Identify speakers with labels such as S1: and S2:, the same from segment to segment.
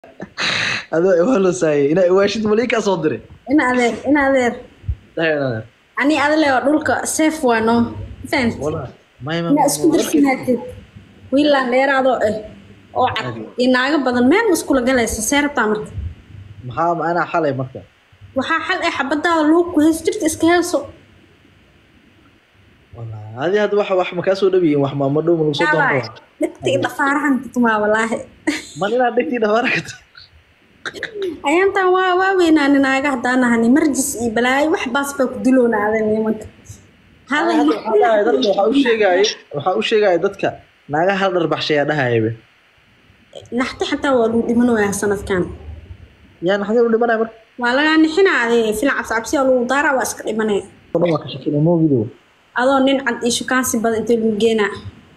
S1: adoo iwalosaayay inaa iwaashid malii kaa soo diray
S2: in adeer in adeer
S1: Dhahay inaad-
S2: ani adale oo dhulka safe waa no fahant
S1: Walahi, may- may-
S2: inaa isku darsinaatid wiilaan dheeraadoo ah oo cad iyo naago badan meel ma iskula galaysa see rabtaa marka
S1: maxaa ma anaa xalay marka
S2: waxaa xal ah xabadaada lagu ku hees jirta iska heeso
S1: Walahi, adi hadda wax wax ma kaa soo dhawiyin wax maama dhow ma lagu soo doonto
S2: dhegta iyo dhafaarahan tumaa walaahi
S1: man inaad dhegtii dhabaara ka
S2: ayaantan waa waa weynaani naaga haddaan ahani marjis iyo balaayo wax baas baa ku diloonaadeen nimanka Hadal
S1: Walahi, dadka waxaa u sheegaaye waxaa u sheegaaye dadka naaga hal dhar baxshayaa dhahayabe
S2: naxti xataa waa lagu dhimanayaa sanadkan
S1: yaa naxdin u dhimanaya marka
S2: waa lagaa nixinaade filan cabsicabsiya lagu daaraa waa iska dhimanaya
S1: oo dhan waa ka shakinay moogidow
S2: adoo nin cad iyo shukaansi badan intee lagu geenaa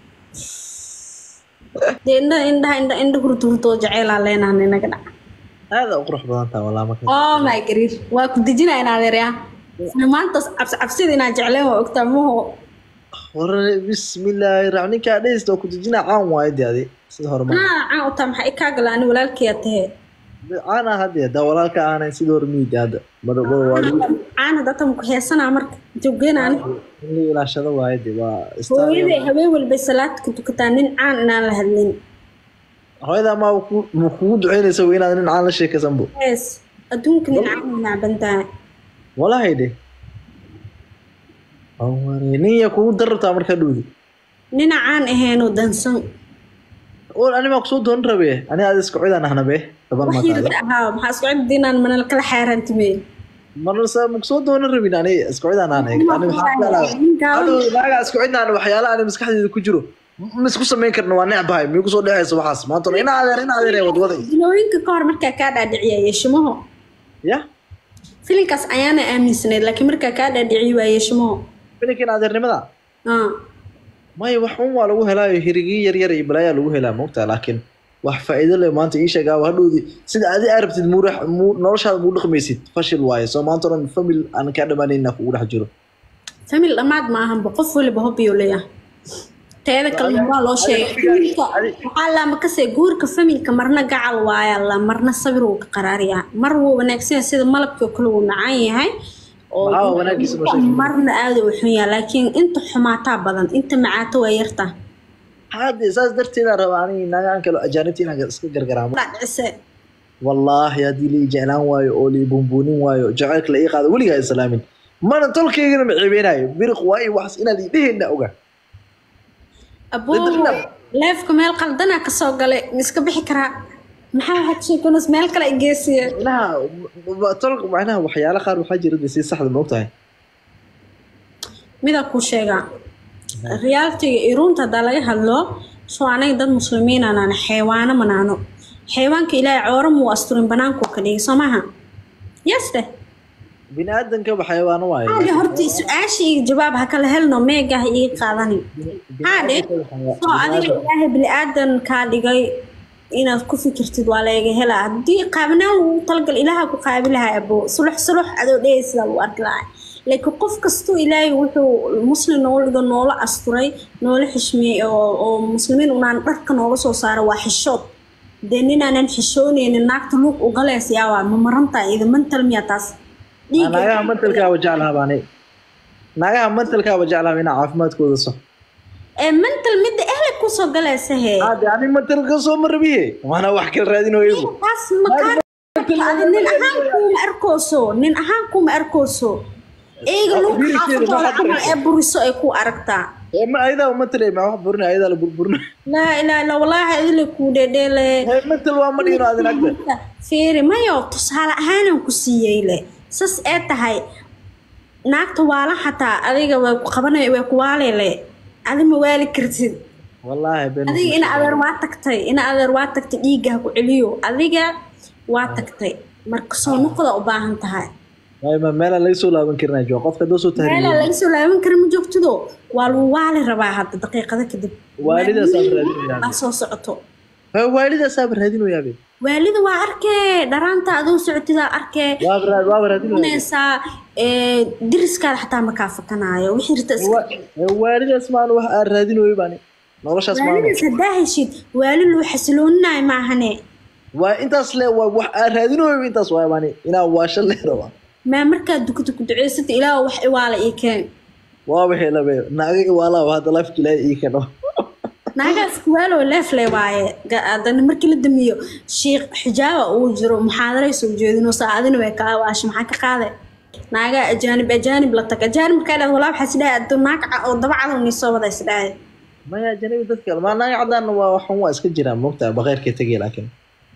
S2: dee indha indhaha indha indha hurta hurtoo jaceelaa leenaha ninaga dhaca
S1: aada u qurux badan taha walaa marka
S2: oh my gariir waa ku dejinaa in adeeryaa maantaas cabsi cabsida inaa jecleen waa ogtaa maho
S1: hore bismillaahi raxmaan ninkaa dhehista oo ku dejinaa caan waayo dee adi sida hore ma
S2: anaa caan u taa maxaa ikaa gala ani walaalkeya tahee
S1: caan ah hadde daa walaalka aanayn sida hore miidi hadda mar mar waa lagu
S2: caan hadda tan ku heesanaa marka intuu geenaani
S1: in la ilaashado waayo dee waa istaan
S2: hooyaday habeen walbay salaad ka tukataa nin caan inaan la hadlin
S1: hooyadaa maa ku- ma kugu duceynaysa wey inaad nin caan la sheekaysan bo
S2: hees adduunka nin caan u nacbantahay
S1: walahay de aware nin yaa kugu darabtaa markaa dhowdi
S2: nina caan aheenoo dansan
S1: ol ani maa kusoo doonan rabe ani aad isku cidaan ahna be gaban
S2: wax
S1: mataada
S2: yirda ahaa maxaa isku cid inaan manal kala xaaraantimeen
S1: marsa ma kusoo doonan rabin ani isku cidaan ahna ani maxaa jeclaa Hadhow naaga isku cidnaan waxyaala ani maskaxdeeda ku jiro ma isku samayn karna waa necbahay miyuu kusoo dhexaysa waxaas maanta hore ina adeer ina adeer ee wadwaday
S2: dilooyinka ka hor markaa kaa dhaadhiciya yeeshimaho
S1: ya
S2: filinkaas ayaana aaminsanayd laakiin markaa kaa dhaadhiciy waa yeeshimaho
S1: filinkan adeernimada
S2: ah
S1: maya wax un waa lagu helaayo hirigii yar yar iyo balaayaa lagu helaa moogtaa laakiin wax faa'iido leh maanta ii sheegaa hadhowdi sida adi aa rabtid muu rex- muu noloshaada muu dhaqmaysid fashil waaye soo maanta o dhan famil aan kaa dhamaanayna kugu dhex jiro
S2: famil dhammaad ma ahanba qof waliba hobbiyo leeyahay teeda kale waa loo sheegay familka waxaa laama kasee guurka familka marna gacal waaya la marna sabir wuu ka qaraariyaa mar wuu wanaagsan yahay sida malabkii oo kale wuu macaan yahay oo
S1: Maxaa wanaagiisa noo sheeg?
S2: marna aada u xun yahay laakiin inta xumaataa badan inta macaato waa yarta
S1: hadde saas darteedaa raba ani nagaan kale ajaanibta inaan iska gargaraamo
S2: dhacise
S1: wallaahi haddii la ii jeclaan waayo oo la ii buunbuunin waayo jacaylka la ii qaado weligaa islaamin mana tolkaygana ma ceebeenaayo biriq waa i waxas inaad ii dheheenna oga
S2: abuu leefka meel qaldanaa kasoo galay ma iska bixi karaa maxaa waxaad sheekonas meel kale i geesiya
S1: macnaha wa- tol macnaha waxyaala qaar waxaa jira dee si saxda ma ogtahay
S2: midaa kuu sheegaa realitiga iyo runta haddaa laga hadlo soo anaga dad muslimiin anaana xeewaano manaano xeewaanka ilaahay cooro muu asturin banaankuu ka dhigay soo maha yaste
S1: bini aadanka xayawaano waaye
S2: haade horta su-aasha iyo jawaab ha kala helno meega ha ii qaadani haade soo adiga ilaahay bini-aadan kaa dhigay inaad ku fikirtid waa laga helaa haddii qaabnaan lagu talagal ilaaha ku qaabi lahaa abo sulux sulux adoo dhehey sidaa lagu arki lahaa laakiin qof kastoo ilaahay wuxuu muslim nooga dhigo noola asturay noola xishmeeyey oo oo muslimiin unaan dharka nooga soo saaro waa xishood dee ninaanan xishoonaynin naagta luuq ugalees yaawaa ma marantahay ida mantal miyaa taas dhiigga
S1: naagaha mantalkaaba jeclaha baani naagaha mantalkaaba jeclaha inaa caafimaadkooda so
S2: ee mental midda ehle kusoo galaysa hee
S1: hade ani mantalka soo ma rabiye waana wax kala raadinoygu
S2: taas makaa adi nin ahaan kuuma arkooso nin ahaan kuuma arkooso eega lagu
S1: Wiilkeeda
S2: xaafadooda
S1: maxaa
S2: camal ee buriso ay ku aragtaa
S1: ma ayadaa mantal ma wax burina ayadaa la burburina
S2: laa ilaa illa wallaahi adile kuu dhedheele
S1: mantal waa ma dhino adin agta
S2: fiiri mayo tusaale ahaanan ku siiyey le sas ee tahay naagta waala xataa adiga way ku qabanay way ku waalele adi ma waali kartid
S1: wallaahi ben
S2: adiga ina adeer waa tagtay ina adeer waa tagtay dhiigga ha ku celiyo adiga waa tagtay marka soo noqda u baahan tahay
S1: Waay, ma meelaan laga soo laaban karinaa jooga qofka doo soo
S2: meelaa
S1: tahriiyo
S2: laga soo laaban kara ma joogtido waa lagu waali rabaa hadda daqiiqado kadib
S1: Waalidaas aad raadinayaan.
S2: Baa soo socoto
S1: Waa waalidaasaaba raadinoyaabe
S2: waalida waa arkee dharaanta adoo socotidaa arkee
S1: waaba ra- waaba raadinoyaa
S2: cunaysaa ee, diriskaada xataa ma kaa fakanaayo wixii rita iska
S1: Wa- waalidaas maan wax aan raadinoyo baani noloshaas maan
S2: waalidaas haddaa heshid waali loo xasilooninaayo maahane
S1: waa intaas le waa wax aan raadinooyo intaas waay bani inaan waasho le rabaa
S2: maa markaad dukato ku duceysata ilaah wax iwaala ii keen
S1: waa wixii labe naaga iwaalaa hadda lafki ilaahay ii keno
S2: naagaas kuwaalo leefle waaye Ga- haddana markii la damiyo shiikh xijaaba uu jiro muxaadaray soo jeedino saacadina way kaa waasha maxaa ka qaade naaga ajaanib ajaanib la tag ajaanib markaa dhahda walaa waxaa isdhahay addu naag ca- oo daba cadow nii soo wada isdhahay
S1: maya janabi dadka maa naaga cadaan waa waxan waa iska jiraan moogtaa baqeyrkay tegay laakiin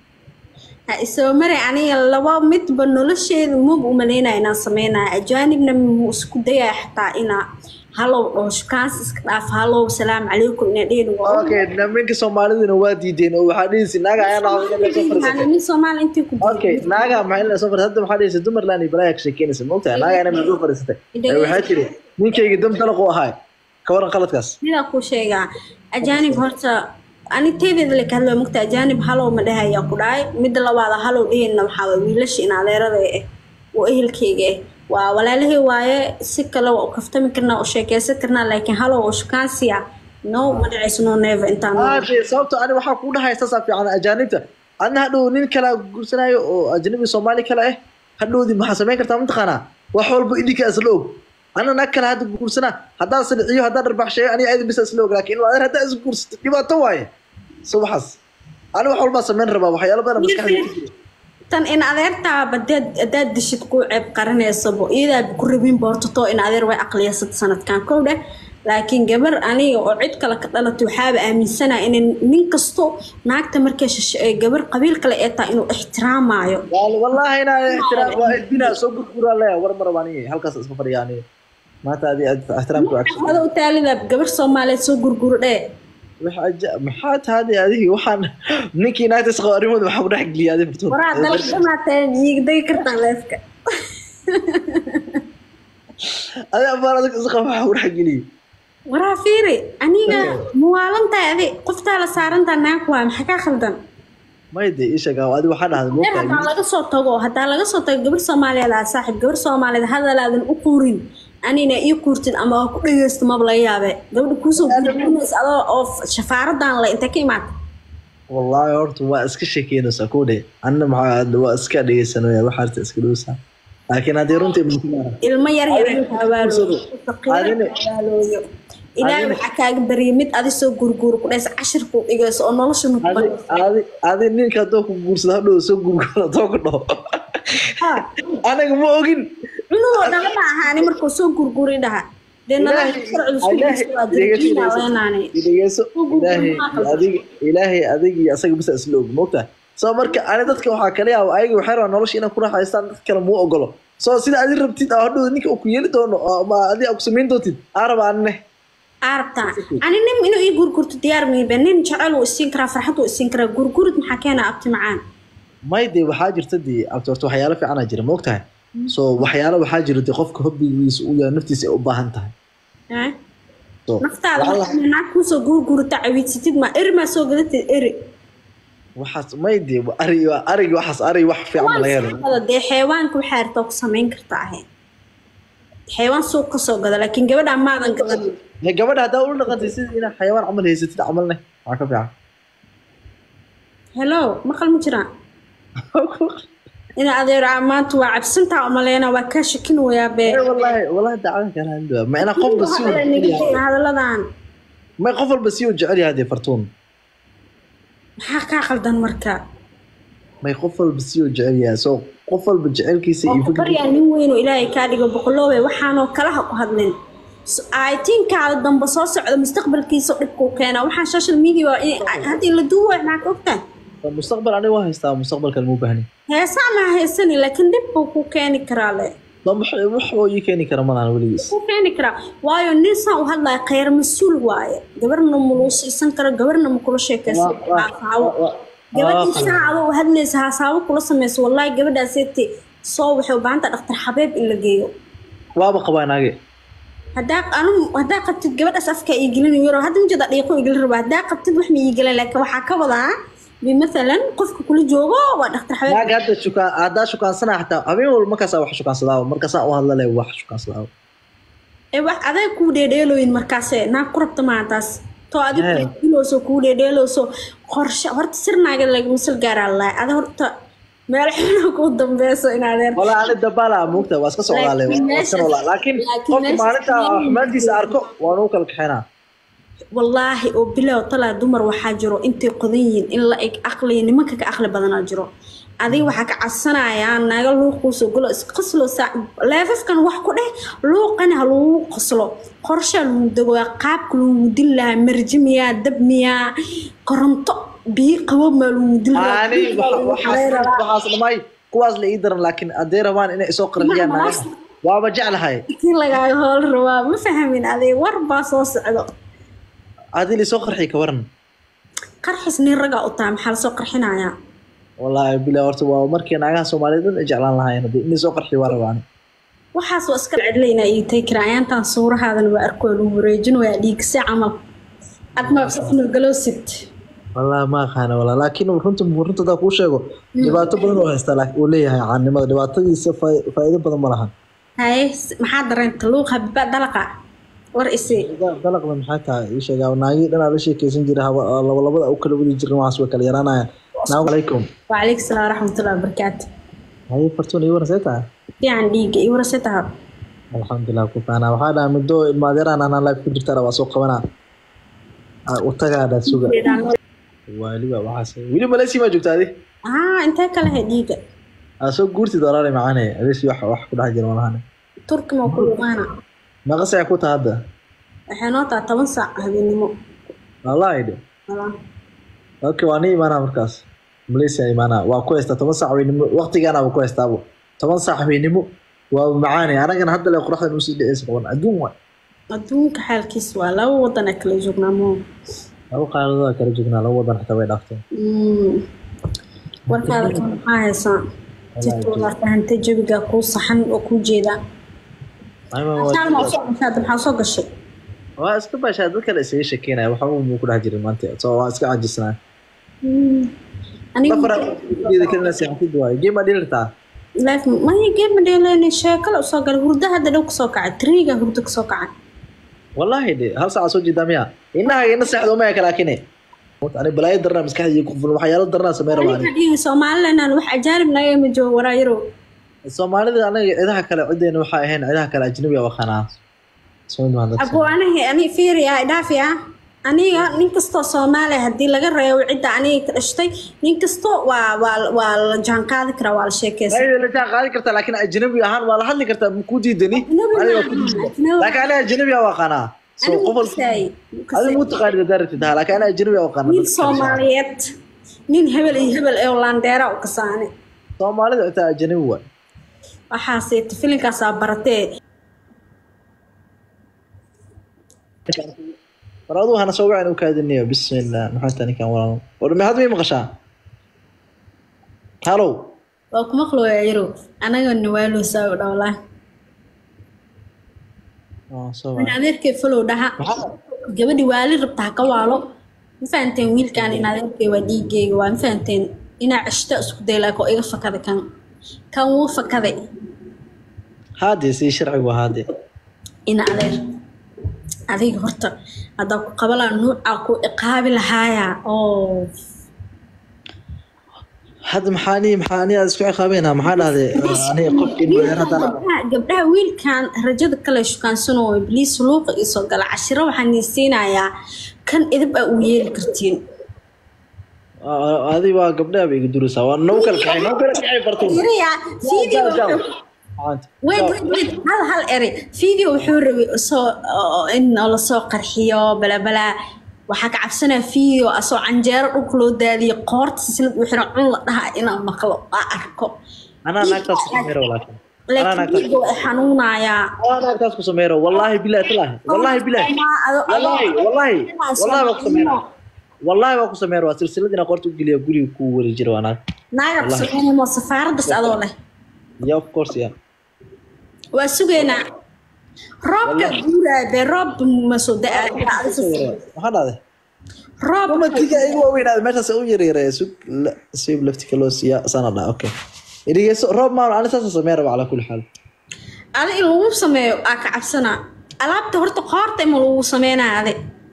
S2: ha isoo maray aniga laba midba nolosheeda mub umaleynaya inaan sameynaya ajaanibna muu isku dayaya xataa inaa halow oo shukaans iska dhaaf halow salaamu calaykum inaa dhehn
S1: okay nimanka soomaaliduna waa diideen oo waxaa dhihisi naaga ayaa nacday inay soo fariisatay
S2: nin soomaali intii ku
S1: okay naaga maxay inay soo fariisatay hadda waxaa dhihisi dumarland iyo balaya ka sheekeynaysa moogtaa naaga inay soo fariisatay Ee, waxaa tiri ninkayga dam dalaq u ahaay ka waran qaladkaas
S2: sidaa kuu sheegaa ajaanib horta ani teedeeda la kahadlaya mugta ajaanib halow ma dhehaya ku dhahay midda labaada halow dhehayna waxaa waay wiilasha in adeerada ah oo ehelkeyga ah waa walaalahey waaye si kale waa u kaftami karnaa u sheekeysan karnaa laakiin halow oo shukaansiya no ma dhacayso no never intaan
S1: aade sababto ani waxaa kuu dhahay saasaa fiican ajaanibta adna hadhow nin kala guursanayo oo ajnabi soomaali kale ah hadhowdi maxaa samayn kartaa mataqaanaa wax walba idinka isla og ana nag kale hadda guursanaa haddaan siliciyo haddaan dharbaxsheeyo aniga ayada bisa isla og laakiin adeer haddaa is guursato dhibaato waaye subaxaas ani wax walbaa samayn rabaa waxyaalo badan maskaxdayda ku jira
S2: tan in adeertaa badeed hadaad dishid kuu ceeb qarinaysabo iyadaa ku rabin boortato in adeer way aqliyasad sanadkan kow dheh laakiin gabar aniga oo cid kale ka dhalatay waxaaba aaminsanaa in nin kasto naagta markay shishe ee gabar qabiil kale ee tahay inuu ixtiraamaayo
S1: Wal- wallaahi inaa ixtiraam waa edbinaa soo gurguraa leeya war maraba aniga halkaas isma fadhiya aniga maanta adi ixtiraamka waa cagsi
S2: ada u taalida gabar soomaaliyeed soo gurguro dhee
S1: Waxa aja- maxaa tahade adigi waxaan ninkii naagta isqabo arrimooda waxaa ku dhex geliyay adi furtuun
S2: waraa dalagdhamaateen iigdagi kartaa leefka
S1: adi abaan adag isqabo waxaa ku dhex geliyay
S2: waraa fiiri aniga muwaalantahay adi qoftaa la saarantaa naag waa maxaa kaa khaldan
S1: may de ii sheeg adi waxaa dhahday
S2: Reer
S1: moogtahay
S2: hadaa laga soo tago hadaa laga soo tago gabar soomaaliyeed aa saaxiib gabar soomaaliyeed hadalaadan u quurin anina ii quurtid ama aa ku dhageysto maba laga yaabe gabadha kuusoo guurinays adoo oo shafaaradan le intay ka imaata
S1: wallaahi horta waa iska sheekeynaysaa kuu dhe anna maxaa waa iska dhegeysanaya waxaa arta iska dhowsaa laakiin haddii runtii muhiim
S2: ilmo yar yar inta hawaalooyo
S1: Adine-
S2: hawaalooyo ilaahay
S1: Adine-
S2: waxaa kaaga barya mid adi soo gurguuro ku dhaysa cashirkuu dhigayso oo nolosha
S1: adi
S2: nuqbanayso
S1: adi adi ninka haddoo ku guursado hadhow soo gurguro haddoo ku dhaho anaga ma ogin
S2: cunugoo dhala ma ahaani markuu soo gurguri dhaha dee
S1: ilaahay
S2: nolosha sharciga isku dhaysa waa dirjiina leenaani
S1: dhegeyso ilaahay adiga ilaahay adiga iyo asaga bisa isla og moogtaa soo marka ani dadka waxaa kala yaaba ayaga waxay rabaan nolosha inay ku raaxaystaan dad kale muu ogolo soo sida adi rabtid aa hadhow ninka uu ku yeeli doono oo ma adi aa ku samayn doontid aa raba anine
S2: arabtaa ani nin inuu ii gurgurto diyaar miibe nin jecel uu isiin karaa farxad uu isiin karaa gurgurid maxaa keena abti macaan
S1: may dee waxaa jirta dee abti horta waxyaalo fiicanaa jira moogtahay so waxyaalo waxaa jira dee qofka hobbigiisa uu yahay naftiisa ay u baahan tahay
S2: Eh?
S1: so
S2: naftaada
S1: waxaa la-
S2: markaa naag kuusoo gurgurta cawiidsatid ma eri maa soo gadatid eri
S1: waxaas may dee arigi arigi waxaas arigi wax fiican ma laga helo
S2: Hada dee xeewaanka waxaa rabtaa ku samayn kartaa ahayd xeewaan suuq ka soo gada laakiin gabadha maadan gadan
S1: Hee, gabadha haddaa ula dhaqantay sida inaad xayawaan camal haysatid camalne waxaa ka fiican
S2: hello maqal ma jiraan ina adeer aa maanta waa cabsantaa umaleyna waa kaa shakin wayaa bee
S1: Ee, wallaahi wallaahi dacada kala hadlaa ma ina qof basi uu
S2: Hadalada
S1: jecel yahay
S2: naga hadaladan
S1: ma qof walba si uu jecel yahay dee fartuun
S2: maxaa kaa qaldan marka
S1: may qof walba si uu jecel yahay so qof walba jecelkiisa iyo
S2: oo ku
S1: fikirkiisa
S2: baryaa nin weyn oo ilaahay kaa dhigo boqoloobe waxaanoo kalaha ku hadlin aytiinkaada dambe soo socda mustaqbalkiisa dhibkuu keena waxaan social media waa in hadda in la duuba maxaa ka ogtahay
S1: mustaqbal aniga waa haystaa mustaqbalkan muu baahni
S2: heesaa maa haysani laakiin dhib buu ku keeni karaa le
S1: wax oo ii keeni kara malahan weligiis
S2: ku keeni karaa waayo nin saan u hadlaya khayr mas-uul waaye gabarna muluu siisan karo gabarna ma kula sheekaysan
S1: Waa- waa-
S2: haasaabo
S1: waa-
S2: gabadhii
S1: waa-
S2: saa adoo u hadlaysa haasaabo kula samayso wallaahi gabadhaasete soo waxay u baahan tahay dhaktar xabeeb in la geeyo
S1: waaba qabaa naage
S2: haddaa anu haddaa qabtid gabadhaas afka ii gelin yaro hadda mujada dhiiqo ii gelin rabaa haddaa qabtid wax ma ii gelin laakiin waxaa ka wadaa bimathalan qofka kula joogo waa dhaktar xabeeb
S1: naage hadda shukaan haddaa shukaansana xataa habeen walba markaasaa wax shukaansadaa markaasaa u hadla leh wax shukaansadaa
S2: ee wax adeeg kuu dheedheelooyin markaase naag ku rabta maa taas too adigu
S1: Hey.
S2: ilooso kuu dheedheelooso qorshe horta sirnaaga lagama sal gaaraa lahay ada horta meel xuna ku dambeyso in adeer
S1: walaa ani dabaalaa moogta waa iska socdaalay
S2: Laakiin
S1: waa iska
S2: meesha-
S1: noolaa laakiin
S2: laakiin
S1: qofka
S2: meesha-
S1: maalinta xumaantiisa arko waan u kala kaxeynaa
S2: wallaahi oo bilow talaa dumar waxaa jiro intay qodan yihiin in la eg aqliya nimanka ka aqli badanaa jiro adiga waxaa ka cadsanayaa naga luuquusoo golo isqoslo saa leefafkan wax ku dheh luuqana ha lagu qoslo qorshaa lagu degoo qaabka lagu dil lahaa marji miyaa dab miyaa koronto biyo qabow maa lagu dil
S1: ani waxa- waxaas waxaas dhamay kuwaas la ii daran laakiin hadday rabaan inay isoo qarxiyaan
S2: Ma- ma-
S1: naagaha waaba jeclahay
S2: kii lagaaga hool rabaa ma fahmin adiga war baa soo socdo
S1: haddii laisoo qarxiy ka waran
S2: qarxis nin ragaa u tahay maxaa lasoo qarxinayaa
S1: wallaahi bilaa horta waa markii naagaha soomaaliyeed dhan ay jeclaan lahaayeen haddii in laisoo qarxiy waa rabaan
S2: waxaas waa iska cidlayna ii tay kiraayaantan suurahaadana waa arkoo lagu wareejin waa dhiigse camal admaabsafno galoosid
S1: wallaahi ma aqaana walaa laakiin runta runta hadaa kuu sheego dhibaato badan oo haystaa laakiin uu leeyahay caanimada dhibaatadiisa faa- faa'iido badan ma lahan
S2: haye s- maxaa dareenta luuq habiba dalaqa war isi
S1: dalaqda maxay tahay ii sheegaa naagii dhan aa la sheekeysan jiray haba- laba labada u kala wadi jirin waxaas way kala yaraanayaan naamu calaykum
S2: wacalaykum salaam waraxmatullahi wabarakaatu
S1: haye fartuun ii waran see tahay
S2: fiican dhiiga iyo warase taha
S1: alxamdulilah ku faanaa waxaa dhaha muddo ilmaadeeraan anaa life ku jirtaan waa soo qabanaa Ah, u tagaa dhaa suga waaliba waxaas weli maleysi maa joogta adi
S2: haa intee kale he dhiiga
S1: aa soo guurtid walaale macaane adeesi wax wax ku dhex jira malahane
S2: turki ma ku luqaana
S1: meeqa saac ku taha hadda
S2: waxay noo taha toban saac habeenimo
S1: wallaahi dhe
S2: Walaa.
S1: okay waa ni imaanaa markaas malaysia imaanaa waa ku haystaa toban saac weynimo waqtigaana waa ku haystaabo toban saac weynimo waa macaane anagana hadda le qoraxdan usii dhiceysa qaban adduun waay
S2: adduunka xaalkiis waa laba wadan ee kala joognaa moo
S1: laba qaaladood kala joognaa laba wadan xitaa way dhaafteen
S2: Mm. warkaada kan maxaa haysaa titoodaa fahantay jawigaa kuu saxan oo kuu jeedaa
S1: Ayma waa-
S2: Saalma usoo gashay hadda maxaa soo gashay
S1: waa iska baashaa dad kale isaga shekeynaya waxba muu ku dhex jirin maanta so waa iska cajisnaa
S2: aniga
S1: dafargeeda kalina seexatid waaye geema dhilirtaa
S2: life maya geema dheeleyna sheekale usoo galay hurda hadda dhow kasoo kacay triga hurda kasoo kacay
S1: wallaahi de hal saaca soo jeedaa miya inaha ina seexdo maya kalaakine ani balaayo darnaa maskaxdii ku fulan waxyaalo darnaa samey rabaa
S2: aniga dhihi somaliland wax ajaanib naga ima joogo waraayaro
S1: soomaalida anaga cidaha kale cideena waxaa ahayn cidaha kale ajnabiga waqanaa
S2: abo aniga ani fiiriya dhaafi ah aniga nin kastoo soomaaliya haddii laga reebo cidda aniga ka dhashtay nin kasto waa waa waa la jaan qaadi karaa waa la sheekeysan
S1: la jaan qaadi kartaa laakiin ajnabi ahaan waa la hadli kartaa ma kuu diidani
S2: Ajnabi
S1: Aniga
S2: maaha,
S1: ku diidani.
S2: ajnabi.
S1: laakiin aniga ajnabiga waqanaa so
S2: anigu
S1: qof walba
S2: kasaay
S1: adi muu taqaanid hadaa rabtid ha laakiin aniga ajnabiga waqanaa
S2: nin soomaaliyeed nin hebel iyo hebel ee landeera u kasaane
S1: soomaalida xitaa ajnabi waay
S2: waxaase filinkaasaa baratee
S1: war aduu hana soo wacan u kaadinayo bismillah maxaa taa ninkan walaalo war ma hadda may maqashaa halow
S2: waa kuma qlooya yaro anaga nawaaloosaa u dhowlaa
S1: Oh, soo
S2: in
S1: wacan.
S2: adeerkay falow dhaha
S1: Maxaa-
S2: gabadhi waali rabta ha ka waalo ma fahanteen wiilkan in adeerkay waa dhiigeyga waa ma fahanteen inaa ceshta isku day laak oo iga fakaday kan kan wuu fakaday
S1: haadee sidii sharcigu ahaa dee
S2: ina adeer adiga horta haddaa ku qabalaa nuucaa ku iqaabi lahaayaa oo
S1: hadda maxaa ni maxaa ni aad isku ciqaabeynaa maxaa dhahday aniga qofkii madeer haddana
S2: gabdhaha gabdhaha wiilkan rajada kale shukaansanoo ibliis luuqa isoo gala cashiro waxaan siinayaa kan idib aa u yeeli kartiin
S1: adi waa gabdhaha bay iga duraysaa waa nagu kala kacay nagu kala kacay bartuun
S2: Yariya, video wuxuu- wait wait wait hal hal eri video wuxuu rabay soo oo- in lasoo qarxiyo balabalaa waxaa ka cabsanaya video asoo canjeero dhulka loo daadiyo qoorta silsilad u xiran cun la dhaha inaan maqlo aa arko
S1: anaa naagtaas ku sameero laakiin anaa
S2: laakiin
S1: naagtaas
S2: video way xanuunayaa
S1: anaa naagtaas ku sameero wallaahi bilahi talaahi wallaahi bilahi wallaahi wallaahi wallaahi waa ku sameera wallaahi waa ku sameera waa silsilad inaa qoorta u geliya guriga ku wari jira waa naag
S2: naaga kusameynaymo safaaradas adoo leh
S1: ya of course ya
S2: waa sugaynaa roobka guuraa dee roob ma soo da-aa
S1: maxaa dhahday
S2: roob
S1: umatiga igu waaweynaada meeshaas u yaryaree sug la siib laftika loo siiya sana dha okay idhigeyso roob maan ani saasa samee raba calaa kulli xaal
S2: adi in lagu sameeyo aa ka cabsanaa alaabta horta qoorta ima lagu sameynaa adi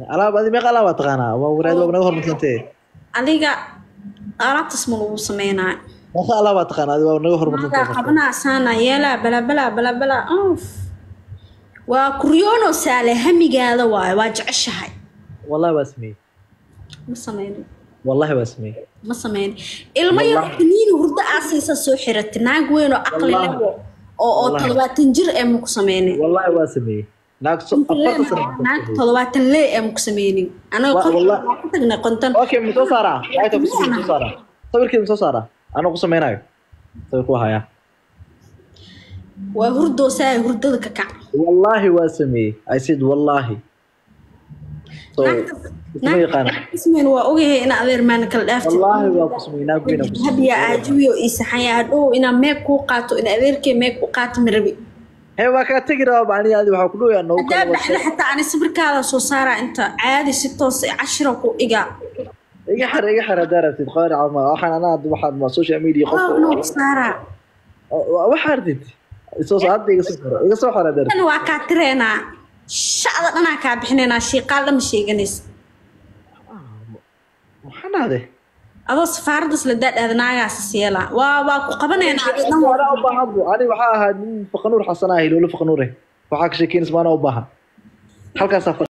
S1: alaab adi meeqa alaabaa taqaanaa waa waraad waa naga horumarsantee
S2: adiga alaabtaas ma lagu sameynaa
S1: meeqa alaabaa taqaanaa adi waa naga
S2: maagaa
S1: horumarsantee
S2: qabanaa saana yeelaa balabala balabala of waa kuryoono saale hamigaada waayo waa jeceshahay
S1: wallahi waa sameeyey
S2: ma sameynin
S1: wallahi waa sameeyey
S2: ma sameynin ilmo yar kaniini hurdo aasiisa soo xirata naag weyn oo caqli leh oo oo
S1: Wallahi.
S2: todobaatan jir ee maku sameynin
S1: wallahi waa sameeyey naag so afarta sano
S2: naag todobaatan lee ee maku sameynin anaga
S1: Wa-
S2: qonton
S1: wallahi.
S2: waa ku tagnay qonton
S1: okay ma soo saaraa ayta ku sameeyey soo saaraa sawirkeeda ma soo saaraa anoo ku sameynayo sawir ku hayaa
S2: waa hurdoo saa hurdada ka kac
S1: wallahi waa sameeyey i said wallahi so isma yaqaana
S2: ismeen waa ogahay ina adeer maana kala dhaaftid
S1: wallahi waa ku sameeyey naag weyn ku
S2: habiya aajiwiyo ii saxanya hadhow inaa meeg kuu qaato in adeerkee meeg u qaato marabi
S1: hee waa kaa tegi rabaa bacni adi waxaa ku dhowayaa noogu
S2: hadaa
S1: kala
S2: baxda xataa ani sawirkaada soo saaraa inta caadi si toos ee cashira ku dhigaa
S1: iga xir iga xir haddaa rabtid qaari cama waxaan anaa waxaan waa social media qof
S2: waa noo saaraa
S1: waxaa rabtid soo soo hadda iga soo xiro iga soo xiro haddaa rabtid
S2: tan waa kaa tireenaa shacda dhanaa kaa bixinaynaa shiiqaal dhama sheeganaysa
S1: maxaa dhahday
S2: adoo safaaraddas la daadhaada naagaasas yeelaa waa waa ku qabanaynaa adi dhan waa
S1: anaa u baahan bu ani waxaa ahaa nin faqanuur xasan ah hilowlo faqanuure waxaa ka sheekeynaysa maanaa u baahan halkaasaa